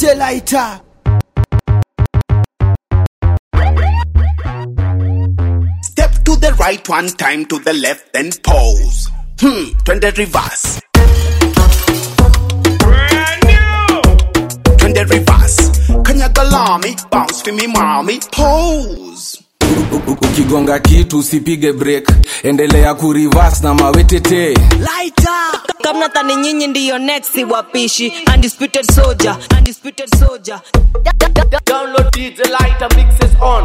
DJ Lighter. Step to the right one time to the left, then pause. Hmm, twende reverse. Twende reverse. Kanyaga lami, bounce for me mommy, pose. ukigonga kitu usipige break endelea kurivas na mawetete Lighter. kama thani nyinyi ndiyo next wapishi undisputed soldier undisputed soldier Download DJ Lighter mixes on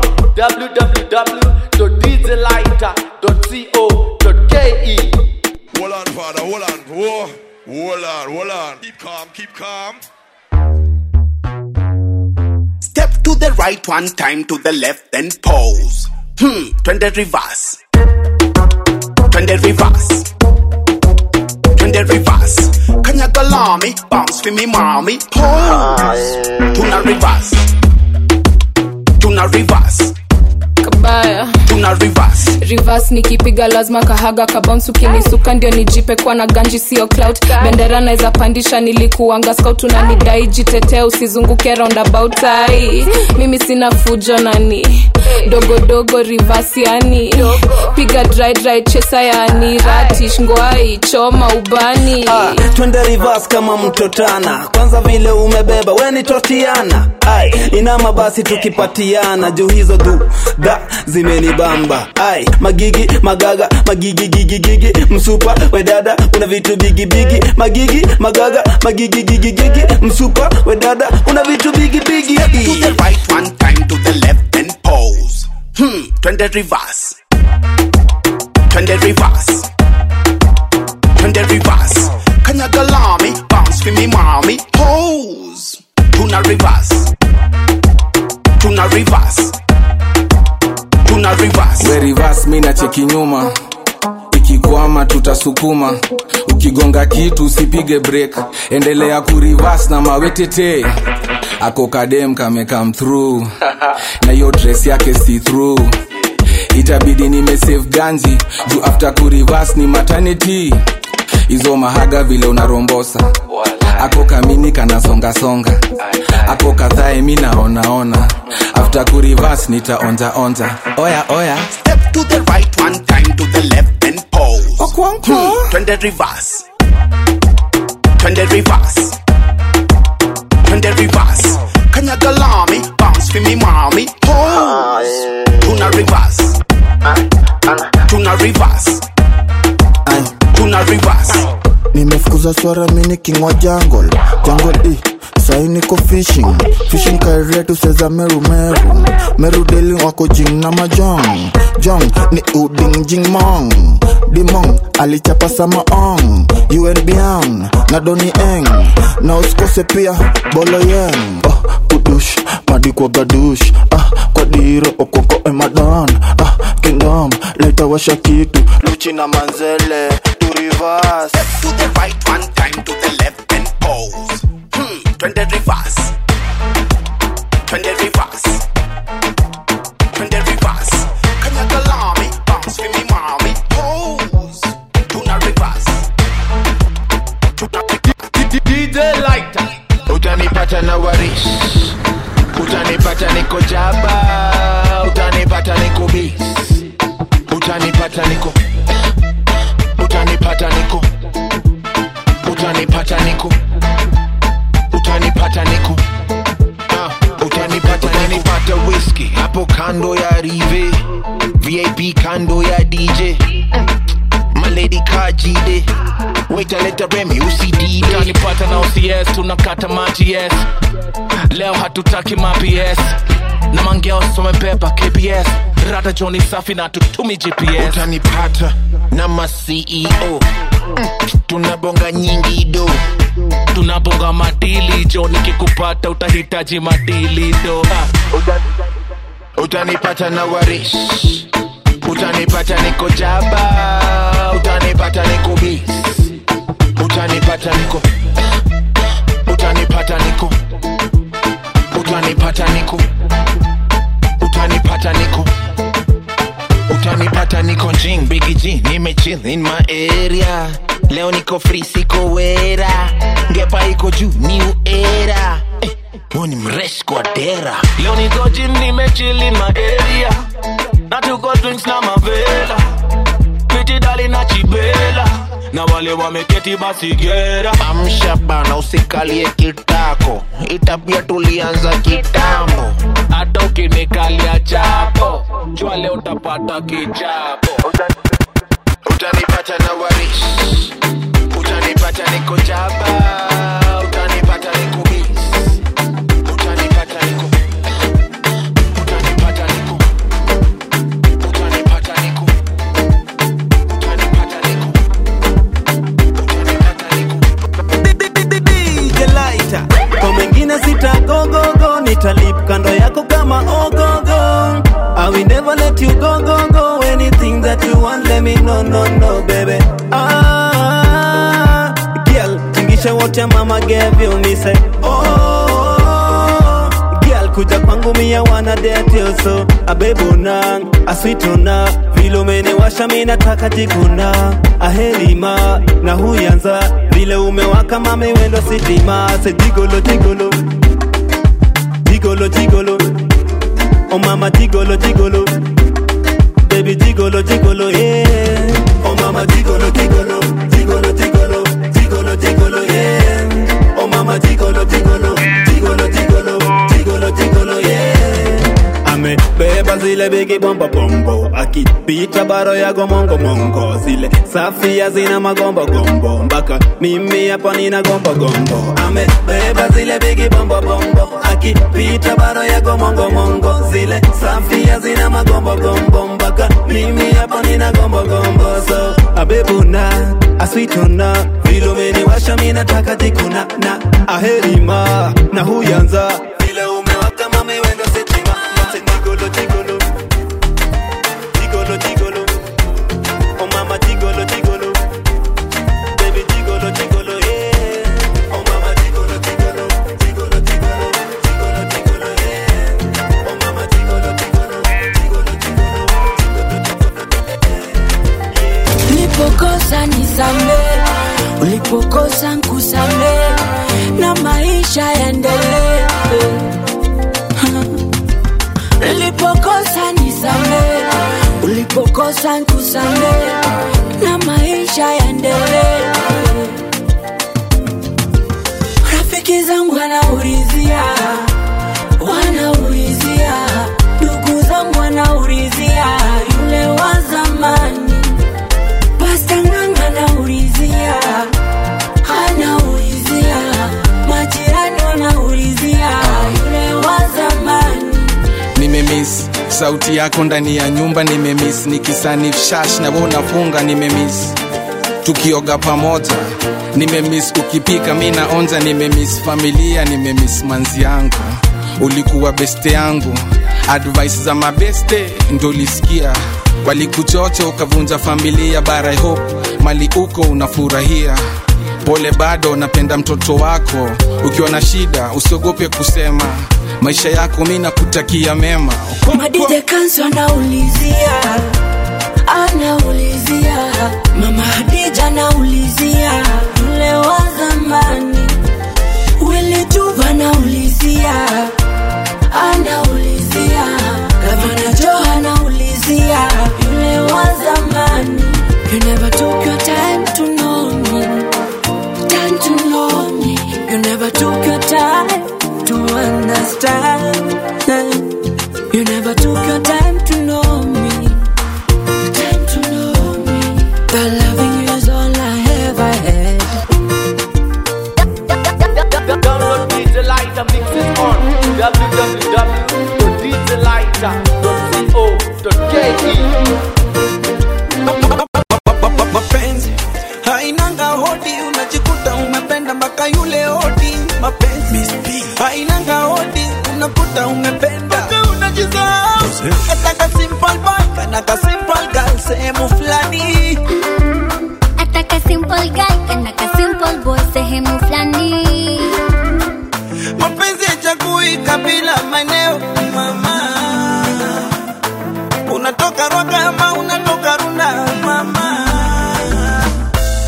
www.djlighter.co.ke. Hold on, father, hold on. Whoa. Hold on, hold on. Keep calm, keep calm. Step to the right one time to the left, then pause. Hmm, twende reverse. Twende reverse. Twende reverse. Kanyaga lami, bounce for me mommy, pose. Tuna reverse. Tuna reverse. kabaya Tuna reverse. reverse nikipiga lazima kahaga kabounce ukinisuka ndio nijipe kwa na ganji sio clout bendera naweza pandisha nilikuanga scout unanidai jitetea usizunguke roundabout ai mimi sina fujo nani dogodogo reverse yani piga dry dry chesa yani ratish ngwai choma ubani Ah, twende reverse kama mtotana kwanza vile umebeba weni totiana ai inama basi tukipatiana juu hizo du da zimenibamba ai magigi magaga magigi gigi gigi msupa wedada una vitu bigi bigi magigi magaga magigi gigi gigi msupa wedada una vitu bigi bigi To the right one time to the left, then pause. Hmm, twende reverse. Twende reverse. Twende reverse. Kanyaga lami, bounce for me mommy, pose. Tuna reverse. Tuna reverse. Tuna reverse. we reverse mi na cheki nyuma ikikwama tutasukuma ukigonga kitu usipige break endelea kurivas na mawetete ako kadem kame come through na hiyo dress yake see through itabidi nimesave ganji juu after kurivas ni maternity hizo mahaga vile unarombosa ako kamini kanasongasonga ako kadhae mi naonaona after kurivas nitaonjaonja oya oya Step to the right one time to the left, then pause. Hmm, twende reverse. Twende reverse. Twende reverse. Kanyaga lami, bounce for me mommy, pose. Tuna reverse. Tuna reverse. Tuna reverse. nimefukuza swara mini kingwa jungle jungle i sai niko fishing fishing kairia tuseza meru meru meru deli wako jing na majong jong ni uding jing mong dimong alichapa sama ong un biang na doni eng na usikose pia bolo yeng oh, kudush madi kwa gadush ah, kwa diro okoko emadan ah, kingdom leta washa kitu luchi na manzele turivas Step to the right one time to the left, then pause. Hmm, twende reverse. Twende reverse. Twende reverse. Kanyaga lami, bounce for me mommy, pose. Tuna reverse. Tuna DJ Lighter. utanipata na waris utanipata niko jaba utanipata niko bis utanipata niko utanipata niko utanipata niko utanipata niko Ah, utanipata utanipata whisky hapo kando ya rive vip kando ya dj maledi kajide waitaleta remi usidide utanipata na ocs tunakata maji yes leo hatutaki maps na mangeo somebeba kbs rada joni safi na tutumi gps utanipata na maceo mm, tunabonga nyingi do tunabonga madili jo nikikupata utahitaji madili do Ah. utanipata na warish utanipata niko jaba utanipata niko bis utanipata niko utanipata niko utanipata niko utanipata niko utanipata niko jing bigi g nimechill in my area leo niko free siko wera ngepa iko juu new era eh, leo ni mresh kwa dera leo niko gym nimechili maeria na tuko drinks na mavela piti dali na chibela na wale wameketi basi gera amsha bana usikalie kitako itapia tulianza kitambo hata ukinikalia chapo jua leo utapata kichapo utanipata na warish utanipata niko jaba utanipata niko bis utanipata niko utanipata niko utanipata niko utanipata niko DJ Lighter. Kwa mengine sita go go go nitalip kando yako kama ogogo I will never let you go go go anything that you want let me know no no baby ah girl tingisha wote mama gave you me say oh girl kuja kwangu mia wana date you so abebona aswitona vile umeniwasha mi nataka jikuna ahelima na huyanza vile umewaka mame wendo sitima se jigolo jigolo jigolo jigolo oh mama jigolo jigolo baby jigolo jigolo yeah oh mama jigolo jigolo jigolo jigolo jigolo jigolo yeah oh mama jigolo jigolo jigolo jigolo jigolo jigolo yeah amebeba zile bigi bombo bombo akipita baro yago mongo mongo zile safi hazina magombo gombo mpaka mimi hapa nina gombo gombo amebeba zile bigi bombo bombo akipita baro yago mongo mongo zile safi hazina magombo gombo mpaka mimi hapa nina gombo gombo so abebuna aswitona vile umeniwasha mi nataka jikuna na aherima na huyanza vile umewaka mame wendo sitima Mate jigolo jigolo Jigolo jigolo Oh mama jigolo jigolo Baby jigolo jigolo yeah Oh mama jigolo jigolo Jigolo jigolo Jigolo jigolo yeah Oh mama jigolo jigolo Jigolo jigolo ulipokosa nisame ulipokosa nkusame na maisha yaendelee ulipokosa nisame ulipokosa nkusame na maisha yaendelee rafiki zangu wanaulizia wanaulizia ndugu zangu wanaulizia yule wa zamani Pasta Nganga anaulizia, anaulizia, majirani wanaulizia, yule wa zamani. nimemis sauti yako ndani ya nyumba nimemis nikisanif shash na wewe unafunga nimemis tukioga pamoja nimemis ukipika mi naonja nimemis familia nimemis manzi yangu ulikuwa beste yangu advice za mabeste ndo ulisikia walikuchocha ukavunja familia bara I hope mali uko unafurahia pole bado napenda mtoto wako ukiwa na shida usiogope kusema maisha yako mi nakutakia mema Madide Kanso anaulizia, anaulizia, mama Hadija anaulizia, yule wa zamani. Willy Tuva anaulizia, anaulizia, Gavana Joe anaulizia, yule wa zamani. You never took your time to know me, time to know me. You never took your time to understand. You never took your time to know me. Time to know me. The loving you is all I ever had. Download DJ Lighter mixes on www.djlighter.co.ke mapenzi hainanga hodi unajikuta umependa mpaka yule hodi mapenzi hainanga hodi unakuta umependa mpaka unajisahau ataka simple boy kanaka simple girl sehemu fulani Ataka simple guy kanaka simple boy sehemu fulani mapenzi yachagui kabila maeneo mama unatoka rwaka ama unatoka runda mama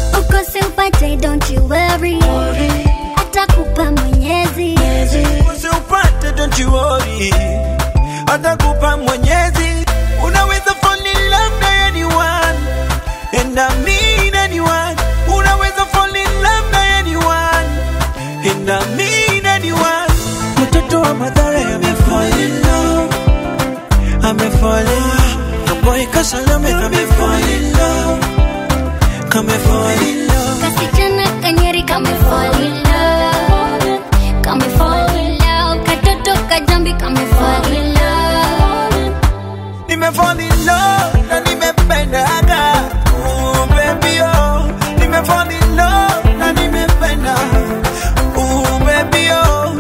ukose upate don't you worry atakupa mwenyezi upate don't you worry atakupa mwenyezi unaweza fall in love na anyone and I mean anyone unaweza fall in love na anyone and I mean anyone mtoto wa madhara amefall in love amefall in love kaboy kasalame amefall in love kamefall in love Kasichana kanyeri kame fall in love Kame fall in love Katoto kajambi kame fall in love nimefall in love na nimependaga Ooh, baby oh nimefall in love na nimependa Ooh, baby oh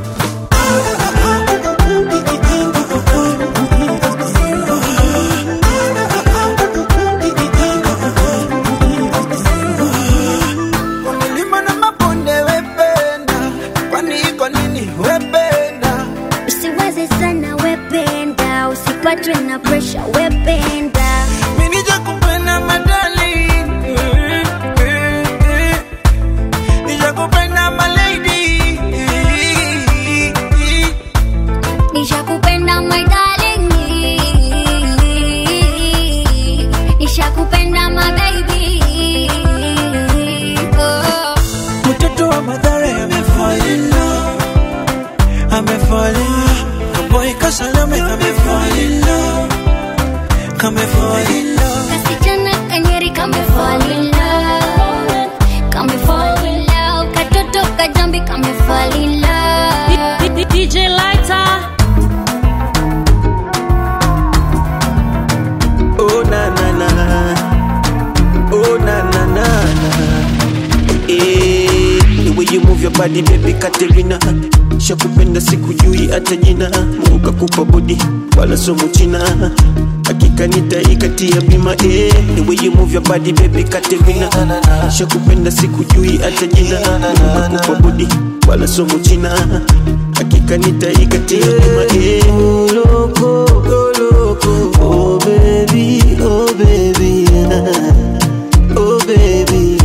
Kwa milima na mabonde wependa kwani iko nini wependa Usiwaze sana wependa Usipatwe na pressure wependa Minija kupenda madali Nija kupenda malady Nishakupenda my darling Nishakupenda my baby oh. Mtoto wa madhara amefall in love Amefall in love Kaboy kasalame amefall in love Kamefall in love Kasichana kanyeri kame fall in love Kame fall in love Katoto kajambi kame fall in love DJ Lighter. Oh na na na Oh na na na na Eh, the way you move your body baby Katerina shakupenda sikujui hata jina Mungu kakupa body wala somo china hakika nitaikatia bima eh, the way you move your body baby Katerina shakupenda sikujui hata jina Mungu kakupa body wala somo china hakika nitaikatia bima eh. Loco, go loco, oh baby, oh baby, oh baby.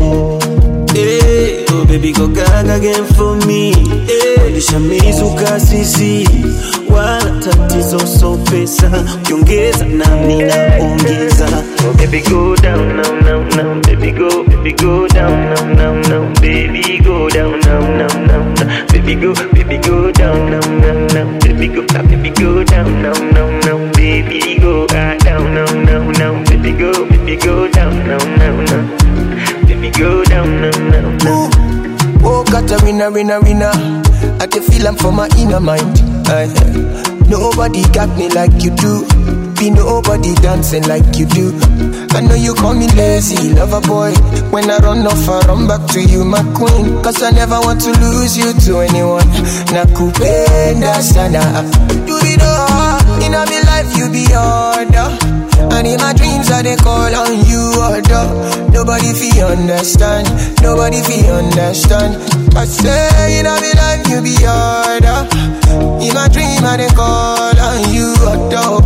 Hey, oh baby go gaga again for me Lisha mizuka sisi wala tatizo so pesa ukiongeza nami naongeza oh baby go down now now now baby go baby go down now now now baby go down now now now now baby go baby go down now now now baby go ah, baby go down now now now baby go ah, down now now now baby go baby go down now now now baby go down now now now Oh, got a winner, winner, winner. I can feel I'm for my inner mind. Aye. nobody got me like you do. Be nobody dancing like you do. I know you call me lazy, lover boy. When I run off, I run back to you, my queen. Cause I never want to lose you to anyone. Nakupenda sana. Do it all. In my life, you be order. And in my dreams, I they call on you, order. Nobody feel understand. Nobody feel understand. I say in my life, you be order. In my dream, I they call on you, order.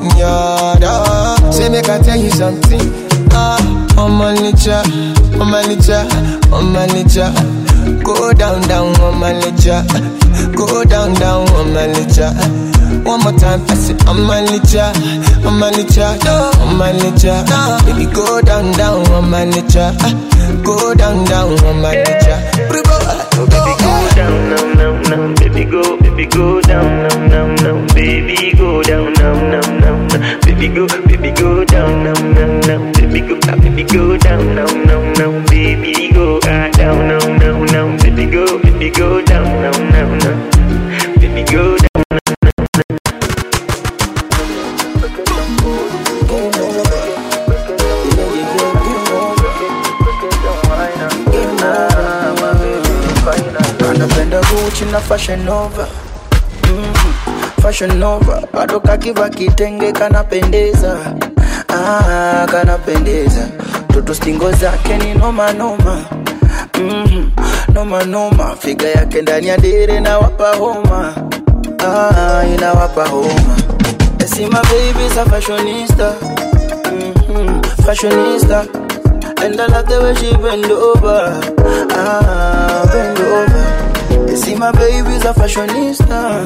Yada. Say, make I tell you something. Ah, on my nature, on my nature, on my nature. Go down, down on my nature. Go down, down on my nature. One more time, I say, on my nature, on my nature, on my nature. Baby, go down, down on my nature. Go down, down on my nature. Oh, baby, go down now, now, now, baby, go, baby, go down now, now, now, baby, go down now, now, now, now, baby, go, baby, go down now, now, now, baby, go, ah, baby, go down now, now, now, baby, go ah, down now, now, now, baby, go, baby, go down now, now, now, baby, go down. anapenda Gucci na Fashion Nova mm, Fashion Nova bado kakiva kitenge kanapendeza ah, kanapendeza toto stingo zake ni noma noma mm, noma noma figa yake ndani ya dere na wapa homa ah, inawapa homa see my baby's a fashionista mm-hmm, fashionista and I love the way she bend over ah, bend over See my baby's a fashionista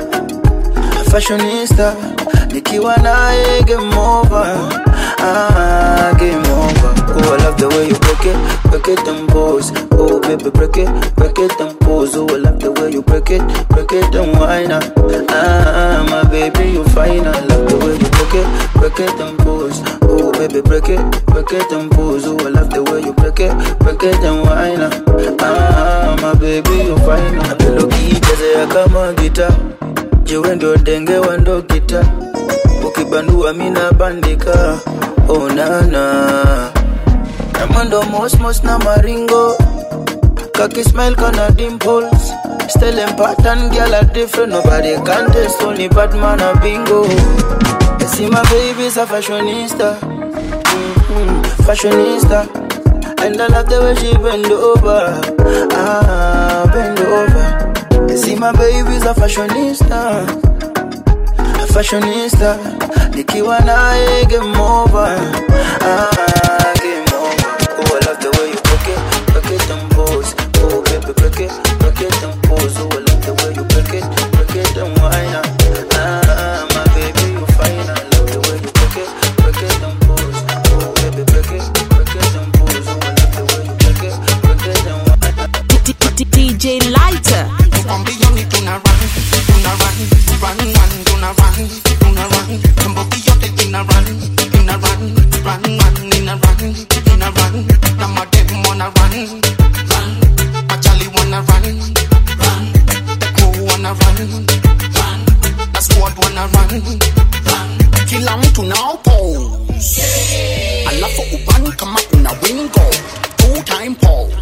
a fashionista nikiwa naye game over ah, game over oh I love the way you break it break it and pose oh baby break it break it and pose oh I love the way you break it break it and whine ah, ah my baby you fine I love the way you break it break it and pose oh baby break it break it and pose oh I love the way you break it break it and whine ah, ah my baby you fine apeloki chezea kama gita jiwe ndo denge wa ndo kita ukibandua mina bandika oh nana kama ndo mosmos na maringo kaki smile kana dimples Still in pattern, girl are different Nobody can test, only Batman a bingo You see my baby's a fashionista mm-hmm, Fashionista And I love the way she bend over Ah, bend over You see my baby's a fashionista A fashionista Nikiwa naye game over Ah, game over Oh, I love the way you break it Break it and pose Oh, baby, break it Break it and pose Oh, I love the way you break it Break it and whine Ah, my baby, you fine I love the way you break it Break it and pose Oh, baby, break it Break it and pose Oh, I love the way you break it Break it and whine DJ Lighter. Mbioni tuna run, tuna run, run, run, tuna run, tuna run. Mbogi yote ina run, ina run, run, run, ina run, ina run. Na madem wanna run, run. Machali wanna run, run. The crew wanna run, run. Na squad wanna run, run. Kila mtu now pose. Alafu ubani kama una wingo. Two time pose.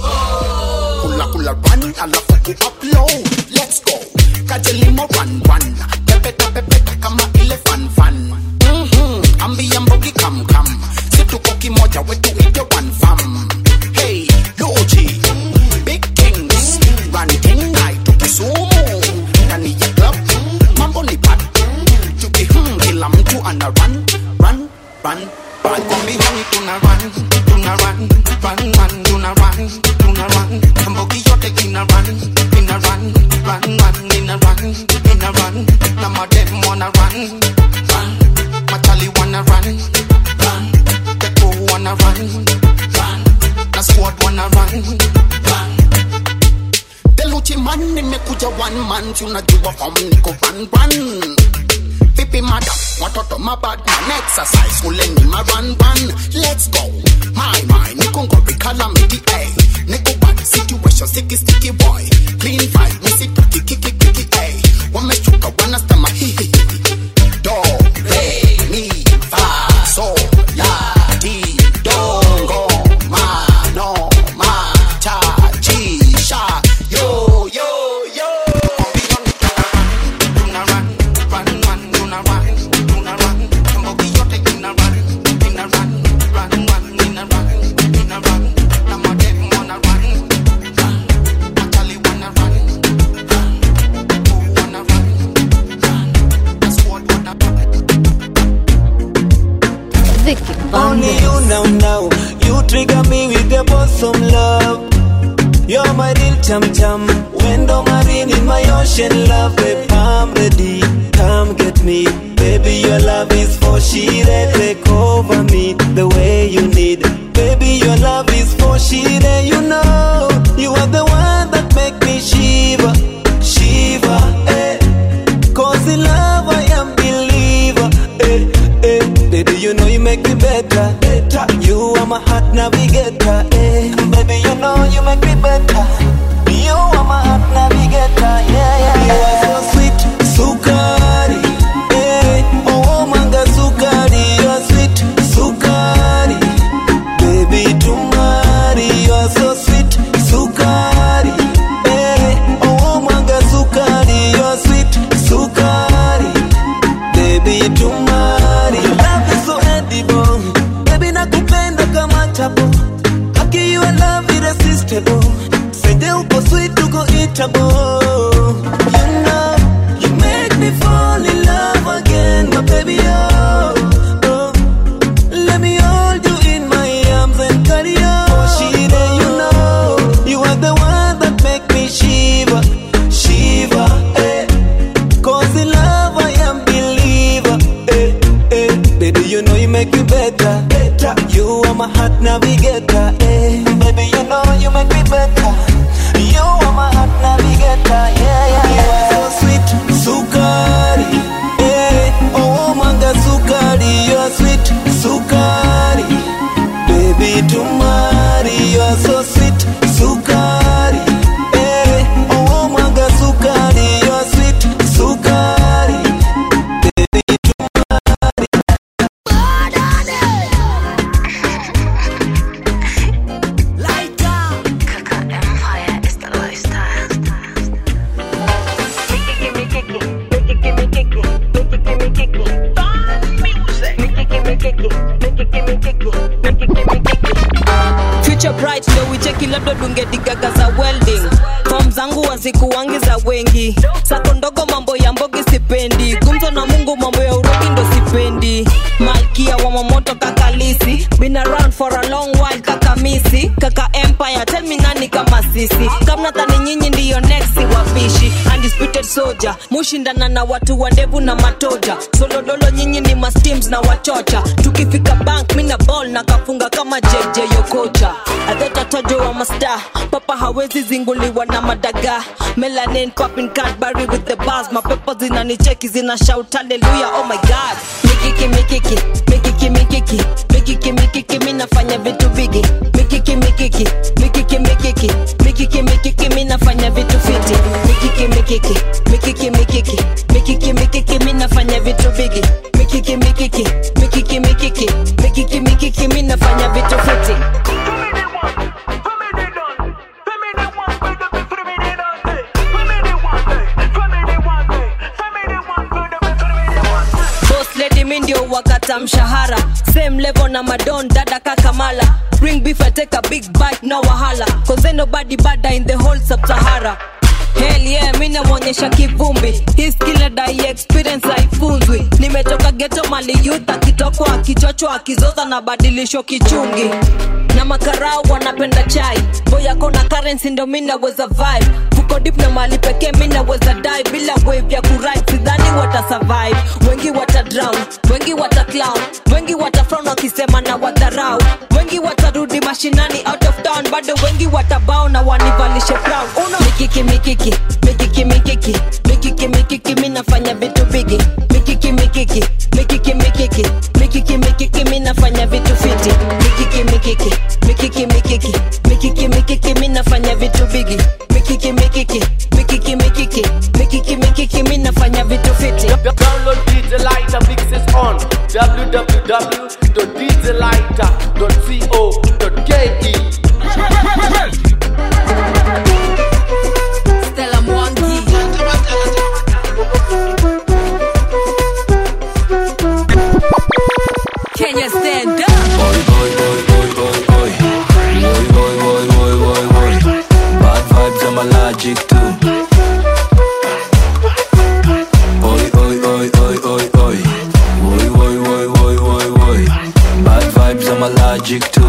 Kula kula run, alafu ku upload. Let's go. Kajelimo run run. Pepeta pepeta kama ile fan fan. Mhm. Ambia mbogi kam kam. Situko kimoja wetu ite one fam. Hey, Loji. Big things. Run thing night to Kisumu. Ndani ya club. Mambo ni bad. Tuki hmm, kila mtu ana run, run, run, run. Kwa mbioni tuna run, tuna run, run, run, tuna run, tuna run. Mbogi yote ina run, ina run, run, run, ina run, ina run. Na madem wanna run, run. Machali wanna run, run. The crew wanna run, run. Na squad wanna run, run. Deluchi man nimekuja one man, si unajua form niko run run vipi madam watoto mabad man exercise kuleni ma run run let's go my my niko ngori calamity ay niko bad situation sticky sticky boy clean vibe nisitaki kiki kiki ay wameshuka wanasema hihi do re mi fa so la ti do ngo ma no ma cha chi sha yo yo yo tuna run run run tuna run tuna run mbogi yote ina run ina run run run ina run ina run na madem wanna run run machali wanna run run who wanna run run the squad wanna Only you now, now. You trigger me with your bosom love. You're my real chum chum. Window marine in my ocean love, babe. I'm ready. Come get me. Baby, your love is for she Take over me the way you need. Baby, your love is for she You know, you are the one that make me shiver, shiver. Eh. Cause in love I am believer. Eh, eh. Baby, you know you make me better. better. You are my heart navigator. Eh. Baby, you know you make me better. You are my heart navigator. Yeah, yeah. You are so hazikuwangi za wengi sako ndogo mambo ya mbogi sipendi gumzo na mungu mambo ya urogi ndo sipendi malkia wa mamoto kakalisi been around for a long while kaka misi kaka empire tell me nani kama sisi kamnadhani nyinyi ndiyo next wapishi undisputed soldier mushindana na watu wa ndevu na matoja solodolo nyinyi ni masteams na wachocha tukifika bank mina ball na kafunga kama jj yokocha adhetatojo wa masta papa hawezi zinguliwa na madaga melanin popping cadbury with the bars mapepo zinanicheki zina shout hallelujah oh my god mikiki mikiki mikiki mikiki mikiki mikiki mi nafanya vitu bigi mikiki mikiki mikiki mikiki mikiki mikiki mi nafanya vitu fiti mikiki mikiki mikiki mikiki mikiki mikiki mi nafanya vitu bigi mikiki mikiki mikiki mikiki mikiki mikiki mi nafanya vitu fiti boss lady mi ndio wakata mshahara same level na madon dada kakamala bring beef I take a big bite no wahala cause ain't nobody bada in the whole sub-sahara Hell yeah, mi namwonyesha kivumbi hii skill dai experience haifunzwi nimetoka geto mali youth akitokwa akichochwa akizoza na badilisho kichungi na makarau wanapenda chai boyako na currency ndo mi naweza vibe fuko dip na mali pekee mi naweza die bila wave ya kurit sidhani wata survive wengi wata drown wengi wata clown wengi wata frown wakisema na wadharau wengi watarudi mashinani out of town bado wengi watabao na wanivalishe crown uno mikiki mikiki mikiki mikiki mikiki mikiki mi nafanya vitu bigi mikiki mikiki mikiki mikiki mikiki mikiki mi nafanya vitu fiti mikiki mikiki mikiki mikiki mikiki mikiki mi nafanya vitu bigi mikiki mikiki mikiki mikiki mikiki mikiki mi nafanya vitu fiti Download DJ Lighter mixes on www.djlighter.co.ke. Stella Mwangi. Kenya stand up. Bad vibes, I'm allergic to. Oi, oi, oi, oi, oi, oi. Oi, oi, oi, oi, oi, oi. Bad vibes, I'm allergic to.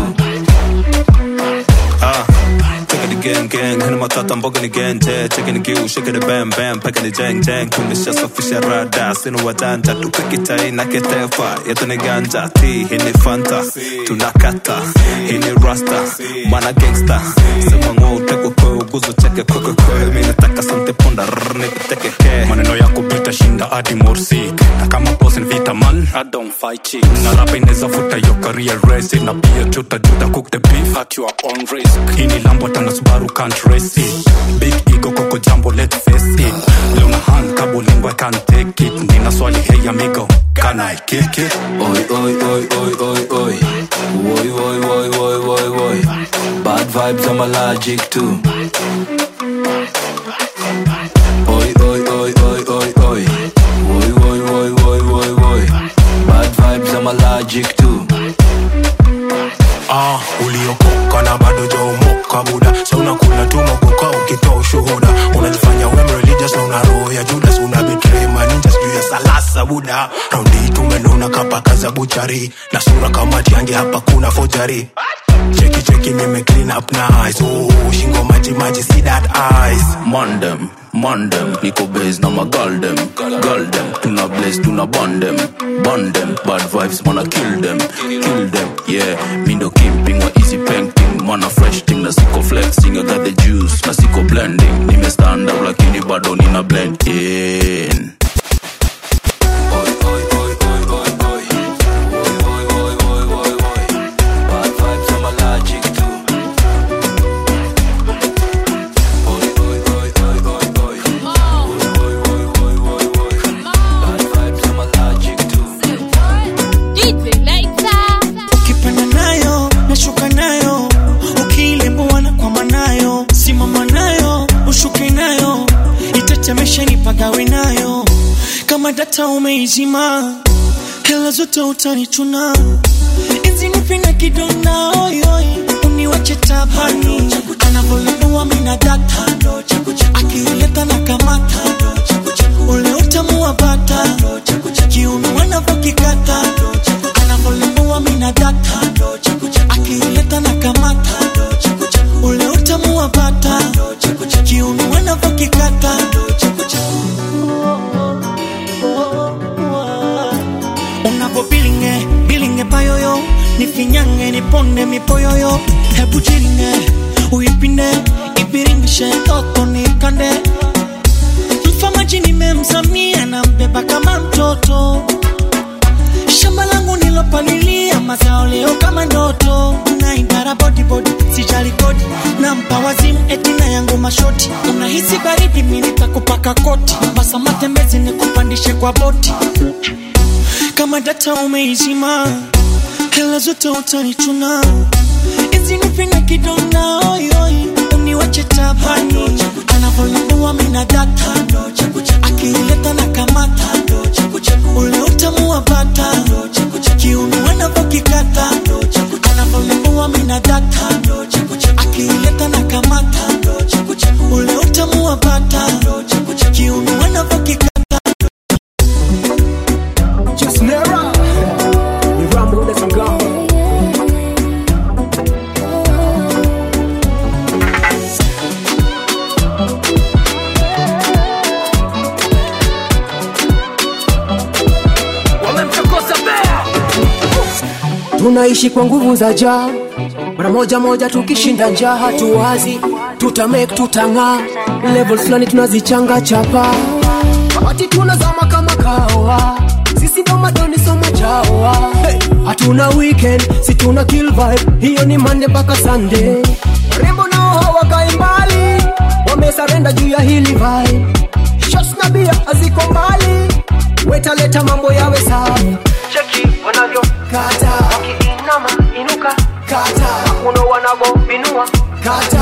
Ah, taking the gang gang, hana matata mboga ni genje, checking the gill, shaking the bam bam, packing the jang jang, tumeshasafisha rada, sina wajanja, tupikitai na ketefa, yetu ni ganja, ti hii ni fanta, tunakata, hii ni rasta, mana gangsta, sema ngwa utekwe kwe, uguzo cheke kwe kwe kwe, mi nataka sante ponda, rrr, nipiteke ke, maneno yako bita shinda hadi morsik, na kama boss ni vita man, I don't fight chicks, na rapa inaweza futa yo career race, na pia juta juta cook the beef at your own risk, hii ni lambo tana Subaru can't race it, big ego koko jambo let's face it, leo na hand kabo lingua can't take it, nina swali hey amigo, can I kick it? Oi, oi, oi, oi, oi, oi. Oi, oi, oi, oi, oi, oi. Bad vibes, I'm allergic to. Oi, oi, oi, oi, oi, oi. Oi, oi, oi, oi, oi, oi. Bad vibes, I'm allergic to. ah, uliokoka na bado jaomoka buda sa unakula tu mogoka ukitoa ushuhuda unajifanya wem religious na una roho ya judas una betray maninja sijuu ya salasa buda raundi tumenona kapaka za buchari na sura kama tiange hapa kuna fojari cheki cheki nime clean up nice oh, shingo maji maji see that eyes Mandem, mandem, niko base na magaldem Galdem, tuna blaze, tuna bandem Bandem, bad vibes, wanna kill them Kill them, yeah Mindo kimping, wa easy painting Mana fresh thing, na siko flexing I got the juice, na siko blending Nime stand up, lakini bado nina blend in Bad vibes, I'm allergic to ukipanda nayo nashuka nayo ukiilembuwa na kwama nayo simama nayo ushuke nayo itatemesha nipagawe nayo kama data umeizima hela zote utanichuna izinipinga kidona oyoi uniwache tabani anavyolipua mina data akileta na kamata ule utamu wa bata kiuno anavyokikata anavyolipua mina data akileta na kamata ule utamu wa bata kiuno anavyokikata unavo bilinge bilinge payoyo nifinyange niponde mipoyoyo hebu jilinge uipinde ipiringishe toto nikande mfamaji nimemsamia na mbeba kama mtoto shamba langu nilopalilia mazao leo kama ndoto na idara bodibodi sijali kodi na mpa wazimu etina yangu mashoti unahisi baridi minitakupaka koti basa matembezi nikupandishe kwa boti kama data umeizima hela zote utanichuna izinipinga kidonda oyoi uniwache tabani anavyolipua mina data akileta na kamata ule utamu wa bata kiuno anavyokikata anavyolipua mina data akileta na kamata ule utamu wa bata kiuno anavyokikata Just Nera. We rumble with some gum. wamemchokoza bea tunaishi kwa nguvu za jaa mara moja moja tukishinda njaa hatuwazi tutamake tutang'aa level fulani tunazichanga chapa wakati tunazama kama kawa sisi ndo madoni soma chawa hey. hatuna weekend si tuna kill vibe hiyo ni mande mpaka sunday rembo nao hawakai mbali wamesarenda juu ya hili vibe shots na bia haziko mbali wetaleta mambo yawe safi cheki wanavyo kata wakiinama inuka kata uno wanavobinua kata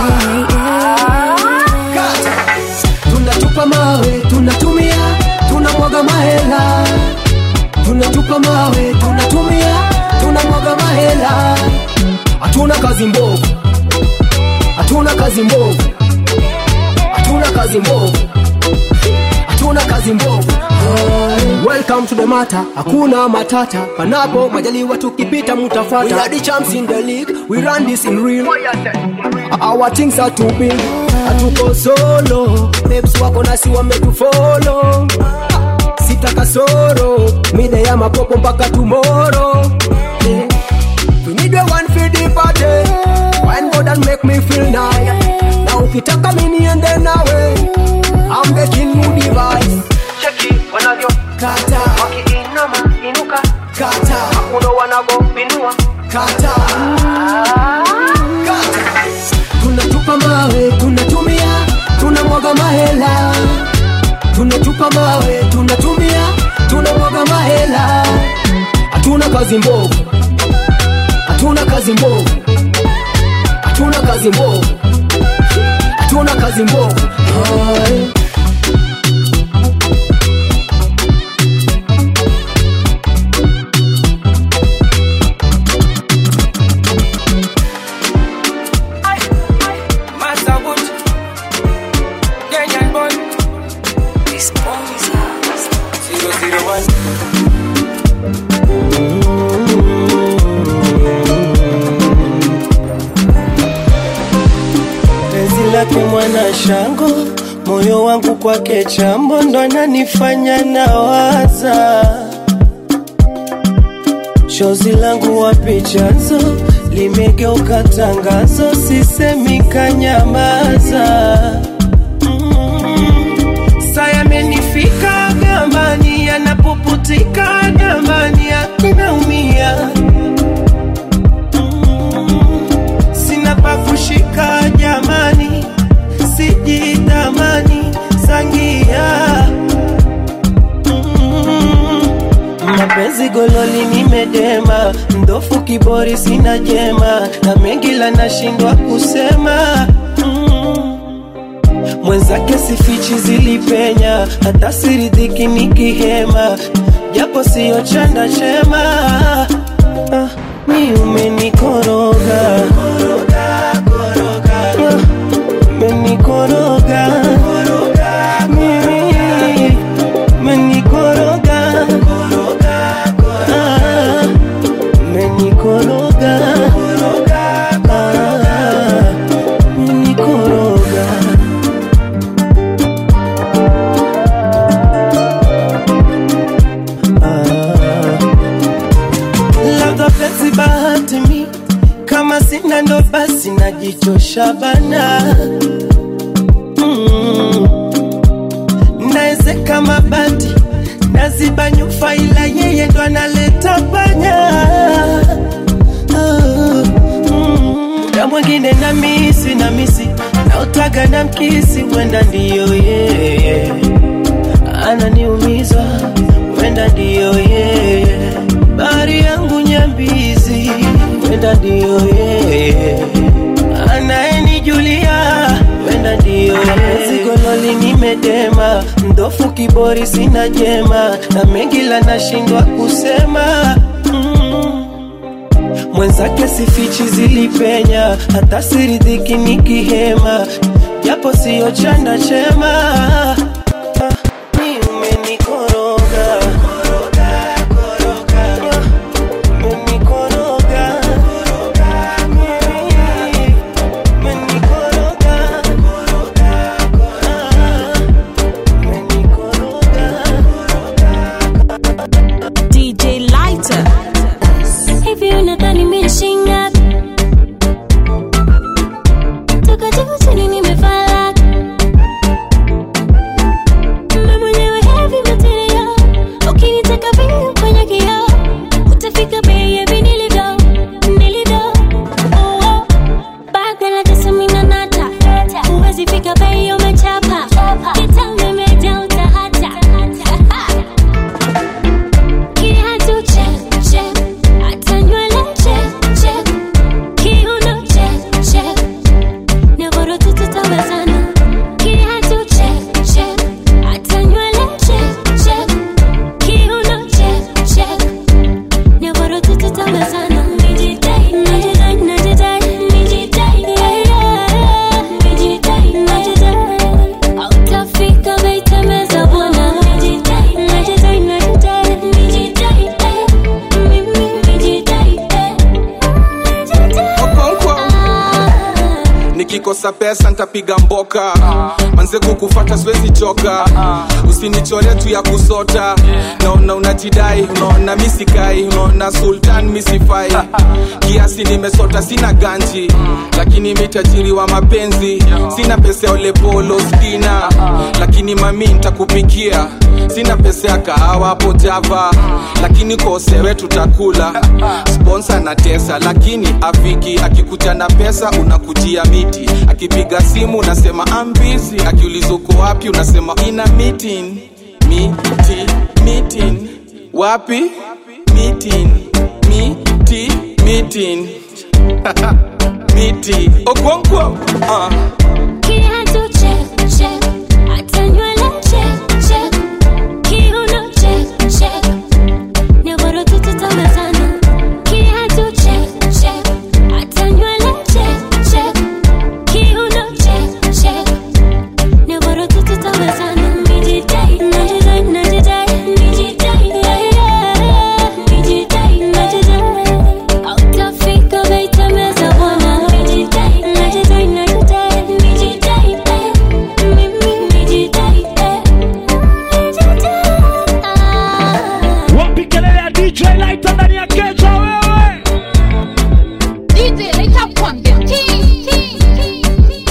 kata tunatupa mawe tunatumia tunamwaga mahela tunatupa mawe tunatumia tunamwaga mahela hatuna kazi mbovu hatuna kazi mbovu hatuna kazi mbovu hatuna kazi mbovu welcome to the matter hakuna matata panapo majaliwa tukipita mutafata we are the champs in the league we run this in real our things are too big hatuko solo babes wako nasi wametufolo sita kasoro mida ya mapopo mpaka tomorrow yeah. we need a one for the party wine God and make me feel nice na ukitaka mini ende nawe I'm the king who device cheki wanavyo kata wakiinama inuka kata uno wanavobinua kata kata tunatupa mawe tunatumia tunamwaga mahela tunatupa mawe tunatumia tunamwaga mahela hatuna kazi mbovu hatuna kazi mbovu hatuna kazi mbovu hatuna kazi mbovu Hai. Masawood, Kenyan boy. Zero zero one. penzi lake mwana shango moyo wangu kwake chambo ndo ananifanya nawaza shozi langu wapi chanzo limegeuka tangazo sisemi kanyamaza saya amenifika gambani anapuputika gambani akinaumia sina pa kushika jamani sijitamani sangia Mm. mapenzi gololi nimedema mdofu kibori sina jema na mengi la nashindwa kusema Mm. mwenzake sifichi zilipenya hata siridhiki nikihema japo siyo chanda chema ah, mi umenikoroga Ah, menikoroga mimi menikoroga Ah, menikoroga Ah, menikoroga labda penzi bahati mi kama sina ndo basi najichosha bana mm. naezeka mabati naziba nyufa ila yeye ndo analeta panya Ah, mm. na mwingine na misi na misi naotaga na mkisi wenda ndiyo yeye ananiumiza wenda ndiyo yeye bari yangu nyambizi wenda ndiyo yeye anayenijulia wenda ndiyo yeye gololi nimedema mdofu kibori sina jema na mengi la nashindwa kusema mm. mwenzake sifichi zilipenya hata siridhiki nikihema japo siyo chanda chema Ah, ni umenikoroga DJ Lighter. Hivi unadhani nimeshinga? Toka juu chini nimefala. Mimi mwenyewe heavy material. Ukinitaka vile kwenye kioo, utafika baby nilivyo, nilivyo. Oh, oh. Baga na tesa mimi na nata. Huwezi fika bei umechapa. Kitambo imejaa utahata. Kiatu check, check. Hata nywele check, check. Kiuno check, check. Nyororo tu tutawezana. Kiatu check, check. Hata nywele check, check. Kiuno check, check. Nyororo tu tutawezana. Nijidai, najidai, najidai, nijidai, yeah, yeah. Nijidai, najidai. Hautafika baitemeza bwana. Nijidai, najidai, najidai, nijidai, eh. Mimi nijidai, eh. Okonkwo. nikikosa pesa ntapiga mboka manze kukufata siwezi choka usinichore tu ya kusota naona unajidai unaona misikai unaona sultan misifai kiasi nimesota sina ganji lakini mitajiri wa mapenzi sina pesa ya olepolo stina lakini mami ntakupikia sina pesa ya kahawa hapo java lakini kosewe tutakula sponsa na tesa lakini afiki akikuja na pesa unakujia miti akipiga simu unasema ambizi akiuliza uko wapi unasema ina meeting miti meeting wapi meeting miti meeting miti okonkwo uh. Kiatu check, check. Hata nywele check, check. Kiuno check, check. Nyororo tu tutawezana. Kiatu check, check. Hata nywele check, check. Kiuno check, check. Nyororo tu tutawezana. Nijidai, najidai, najidai, nijidai, yeah, yeah. Nijidai, najidai. Hautafika baitemeza bwana. Nijidai, najidai, najidai, nijidai, eh. Mimi nijidai, eh. wapi kelele ya dj lighter ndani ya keja wewe DJ Lighter kwambia king, king, king.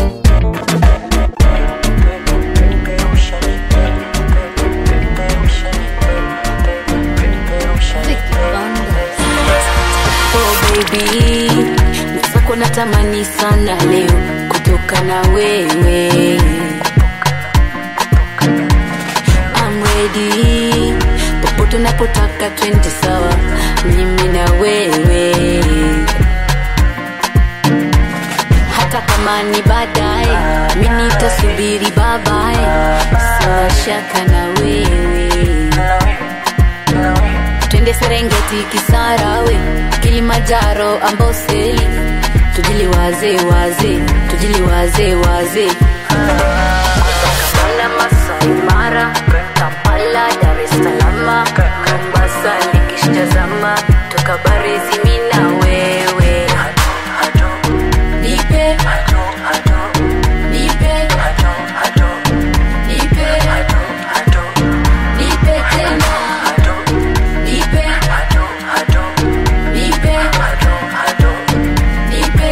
Oh baby, mwenzako natamani sana leo kutoka na wewe. I'm ready, popote unapotaka twende sawa, mimi na wewe. Hata kama ni baadaye, mimi nitasubiri babaye, sina shaka na wewe twende serengeti kisarawe kilimanjaro amboseli tujiliwaze waze tujiliwaze waze Kampala, Masai Mara, Kampala, Dar es Salaam, Mombasa nikishtazama toka Barizi mimi na wewe nipe nipe nipe nipe tena nipe nipe nipe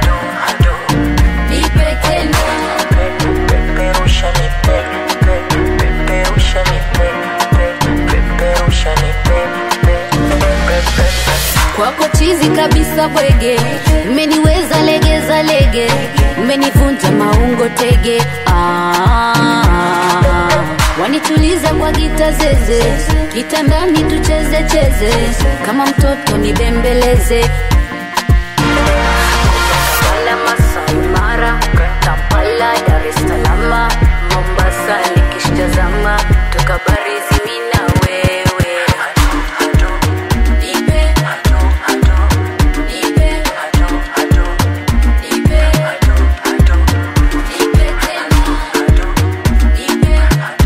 nipe tena Peperusha nipe, pe, peperusha nipe, pe, peperusha nipe, pe, pe, pe, pe. kwako chizi kabisa bwege umeniweza legeza lege umenivunja maungo tege ah, wanituliza kwa gita zeze kitandani tucheze cheze kama mtoto nibembeleze Kampala, Masai Mara, Kampala, Dar es Salaam, Mombasa nikishtazama toka Barizi mimi na wewe nipe nipe nipe nipe tena nipe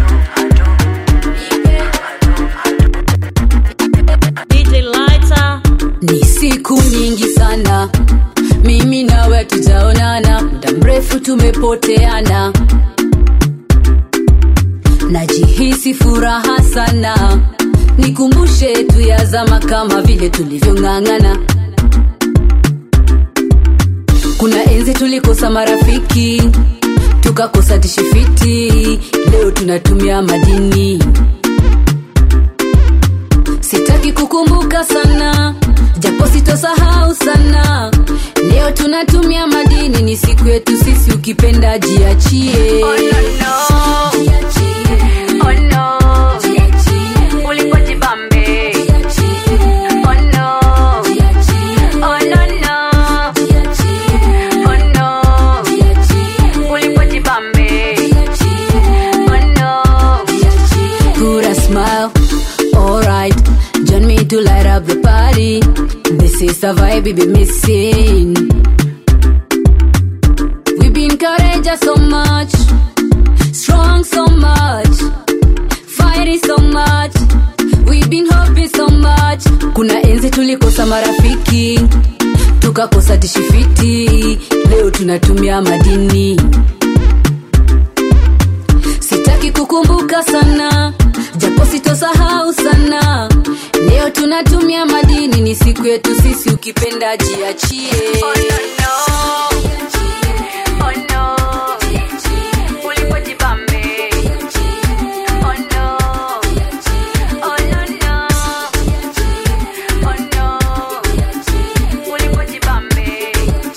DJ Lighter. ni siku nyingi sana mimi nawe tujaonana muda mrefu tumepoteana najihisi furaha sana nikumbushe tu ya zama kama vile tulivyong'ang'ana kuna enzi tulikosa marafiki tukakosa tishifiti leo tunatumia madini sitaki kukumbuka sana japo sitosahau sana leo tunatumia madini ni siku yetu sisi ukipenda jiachie oh, no, no. Oh, no. Ulipojibambe. Oh, no. Oh, no, no. Oh, no. Ulipojibambe. Oh, no. Put a smile, alright. Join me to light up the party. This is the vibe we be missing. We've been courageous so much, strong so much, fighting so much. We've been hoping so much. Kuna enzi tulikosa marafiki, tukakosa tishifiti. Leo tunatumia madini. Sitaki kukumbuka sana, japo sitosahau sana. Leo tunatumia madini, ni siku yetu sisi, ukipenda jiachie. Oh, no, no. Oh, no. Ulipojibambe. Oh, no. Oh, no, no. Oh, no. Ulipojibambe.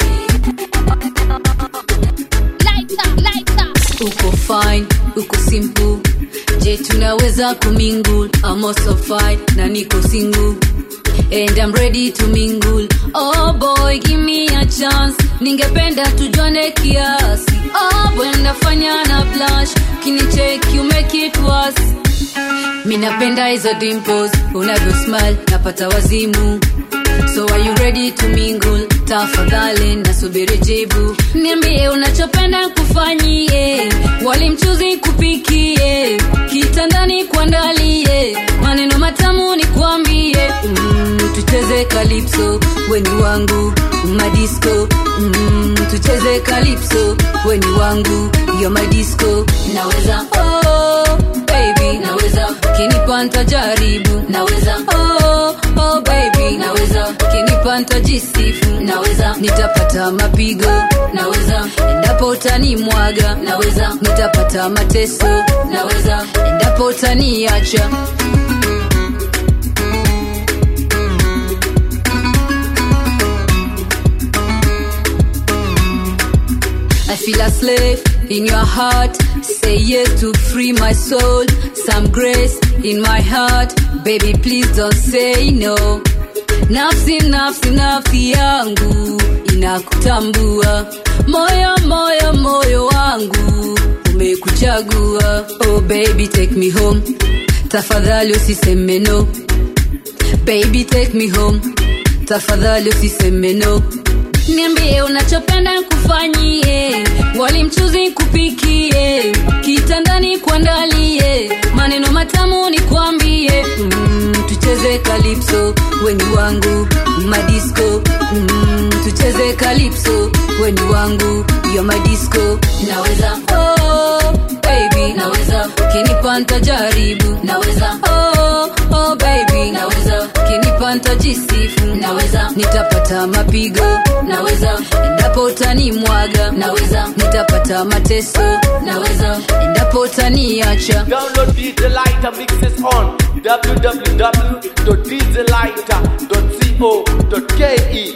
uko fine uko simple je tunaweza kumingle I'm also fine na niko single and I'm ready to mingle oh boy give me a chance ningependa tujuane kiasi oh boy nafanya na blush kinicheki you make it worse minapenda hizo dimples unavyo smile napata wazimu so are you ready to mingle tafadhali nasubiri jibu niambie unachopenda kufanyie walimchuzi kupikie kitandani kuandalie maneno matamu ni kuambie mm, tucheze kalipso weni wangu madisco mm, tucheze kalipso weni wangu yo madisco naweza oh, baby naweza kinipa ntajaribu naweza oh, oh, baby naweza kinipa ntajisifu naweza nitapata mapigo naweza endapo utanimwaga naweza nitapata mateso naweza endapo utaniacha I feel a slave in your heart. Say yes to free my soul. Some grace in my heart. Baby, please don't say no. Nafsi, nafsi, nafsi yangu inakutambua. Moyo, moyo, moyo wangu umekuchagua. Oh baby, take me home. Tafadhali usiseme no. Baby, take me home. Tafadhali usiseme no. niambie unachopenda kufanyie wali mchuzi kupikie kitandani kuandalie maneno matamu nikwambie mm, tucheze kalipso weni wangu madisco mm, tucheze kalipso weni wangu yo madisco naweza oh, baby naweza kinipa ntajaribu naweza oh, oh, baby naweza kinipa ntajisifu naweza nitapata mapigo naweza endapo utanimwaga naweza nitapata mateso naweza endapo utaniacha Download DJ Lighter mixes on www.djlighter.co.ke.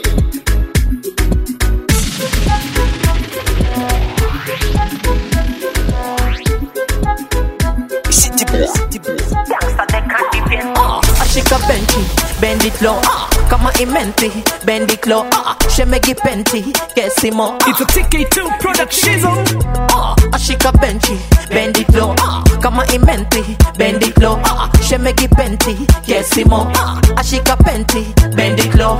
Ah, ashika benchi bend it low ah, kama imenti bend it low ah, shemegi penti kesimo ah. It's a TK2 production ah, ashika benchi bend it low ah, kama imenti bend it low ah, shemegi penti kesimo ah, ashika penti bend it low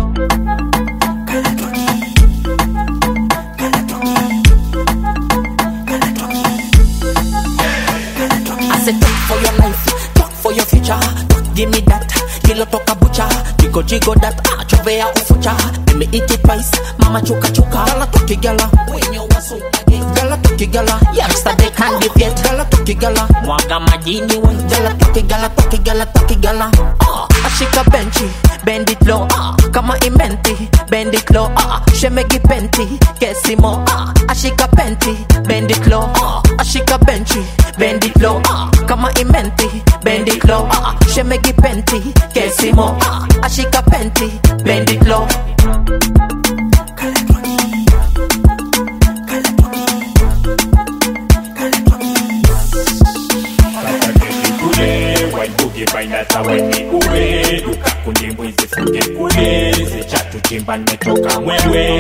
I said talk for your life, talk for your future. Talk, give me that, kilo toka bucha, jigo jigo that, ah, chovea ufucha. Let me eat it twice, mama chuka chuka. Gala toki gala, when you was so again. Gala toki gala, youngster they can't defeat. Gala toki gala, mwaga majini we. Gala toki gala, toki gala, toki gala. Ah, ashika benchi, bend it low, ah, kama imenti, bend it low, ah, shemegi penti, kesimo, ah, ashika penti, bend it low, ah, ashika benchi, bend it low, ah, kama imenti, bend it low, ah, shemegi penti, kesimo, ah, ashika penti, bend it low. kule waibuge bainata weni uwe dukakunde mwizi funge kule zichatu chimba nimetoka mwewe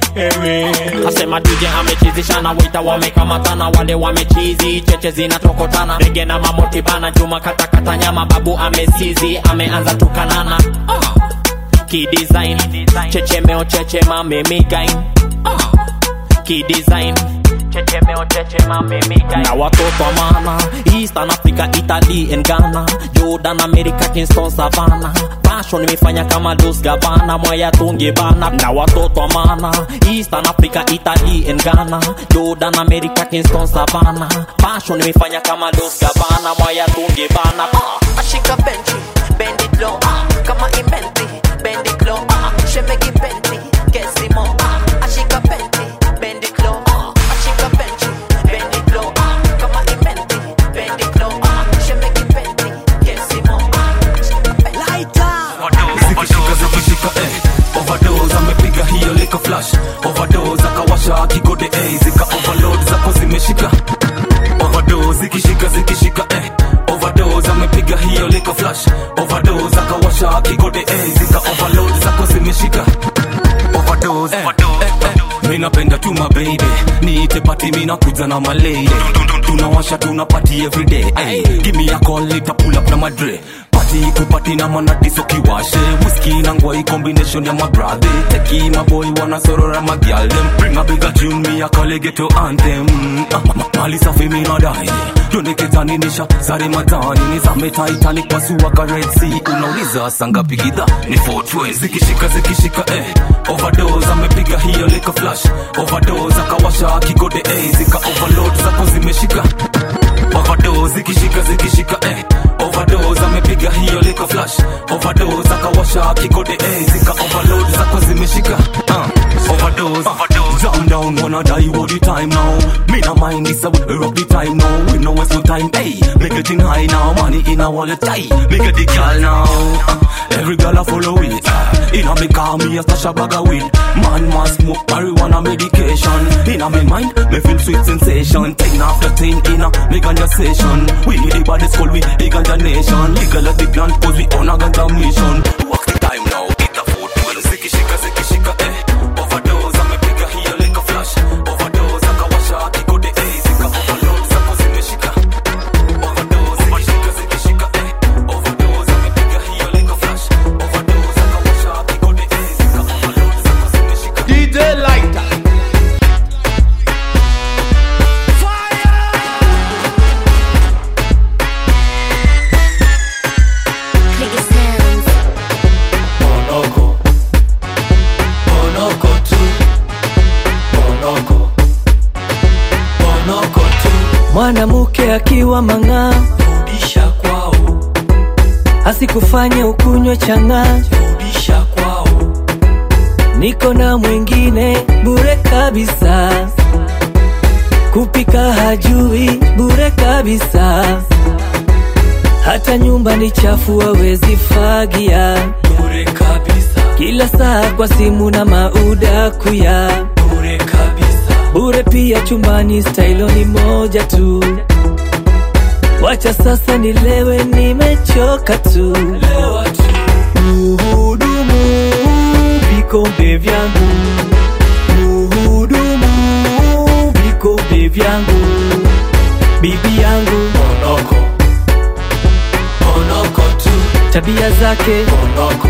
ewe asema dj amechizishana wita wamekamatana wale wamechizi cheche zinatokotana rege na mamotibana juma katakata nyama babu amesizi ameanza tukanana uh. kidesign chechemeo chechema memigain uh. kidesign chechemeo chechema memigain na watoto wa maana eastern africa italy and ghana jordan america kingston savana fashion imefanya kama dos gavana mwaya tungi bana na watoto wa maana eastern africa italy and ghana jordan america kingston savana fashion imefanya kama dos gavana mwaya tungi bana uh. ashika benchi bend it low ah, kama imenti bend it low ah, shemegi penti kesimo ah, ashika penti bend it low ah, ashika benchi bend it low ah, kama imenti bend it low ah, shemegi penti kesimo ah, ashika penti zikishika zikishika eh. overdose amepiga hiyo liko flash overdose akawasha akigode eh. zika overload zako zimeshika overdose zikishika zikishika eh. overdose amepiga hiyo liko flash overdose akawasha akigode eh. zika overload zako zimeshika overdose eh. eh, eh. mi napenda tu mababy niite pati mi nakuja na malady tunawasha tuna party everyday hey. give me a call nita pull up na madre party kupati na manadiso kiwashe whisky na ngwai combination ya mabrade teki maboy wana sorora magyal them bring a bigger tune me a call it ghetto anthem Ah, ma- ma- mali safi mi nadai yoneketani nisha zare matani nizame titanic pasua ka red sea unauliza sangapi gidha ni 420 zikishika zikishika eh overdose amepiga hiyo liko flash overdose akawasha akigode eh zika overload zako zimeshika overdose zikishika zikishika eh overdose amepiga hiyo liko flash overdose akawasha akigode eh zika overload zako zimeshika uh, overdose overdose down down wanna die all the time now me no mind this a we rock the time now we no waste no time hey make it in high now money in a wallet tight make it the girl now uh, every girl a follow it uh, in a me car me a stash a bag of weed man must smoke marijuana medication in a me mind me feel sweet sensation ten after ten in a me ganja session we the baddest school we the ganja nation legal at the plant cause we on a ganja mission walk the time now eat the food well zikishika zikishika eh overdose amepiga hiyo liko flash overdose akawasha akigode eh zika overload zako zimeshika overdose zikishika zikishika eh overdose amepiga hiyo liko flash overdose akawasha akigode eh zika overload zako zimeshika wa mang'aa rudisha kwao asikufanye ukunywe chang'aa rudisha kwao niko na mwingine bure kabisa kupika hajui bure kabisa hata nyumba ni chafu hawezi fagia bure kabisa kila saa kwa simu na mauda kuya bure kabisa bure pia chumbani stailo ni moja tu wacha sasa nilewe nimechoka tu muhudumu vikombe vyangu muhudumu vikombe vyangu bibi yangu monoko monoko tu tabia zake monoko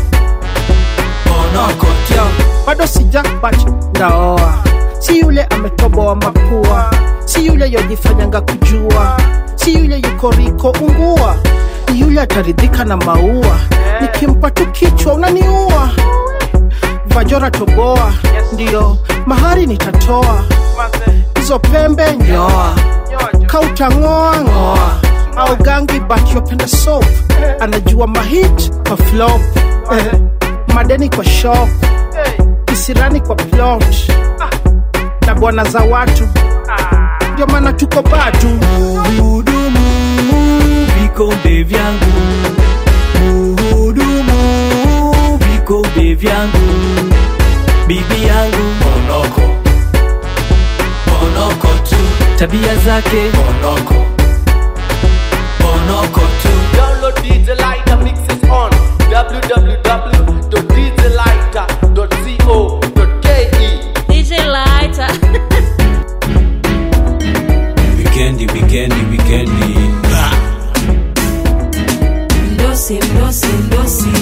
monoko tu Yo, bado sijakpach ndaoa si yule ametoboa mapua si yule yojifanyanga kujua si yule yuko riko ungua ni yule ataridhika na maua nikimpa tu kichwa unaniua vajora toboa ndiyo mahari nitatoa hizo pembe nyoa kautang'oa ng'oa au gangi but yopenda soap anajua mahit kwa flop eh, madeni kwa shop kisirani kwa plot na bwana za watu ndio maana tuko batu muhudumu vikombe vyangu muhudumu vikombe vyangu bibi yangu monoko monoko tu tabia zake monoko monoko tu Download DJ Lighter mixes on www.djlighter.co.ke. DJ Lighter. Wikendi, wikendi, wikendi. Mdosi, mdosi, mdosi.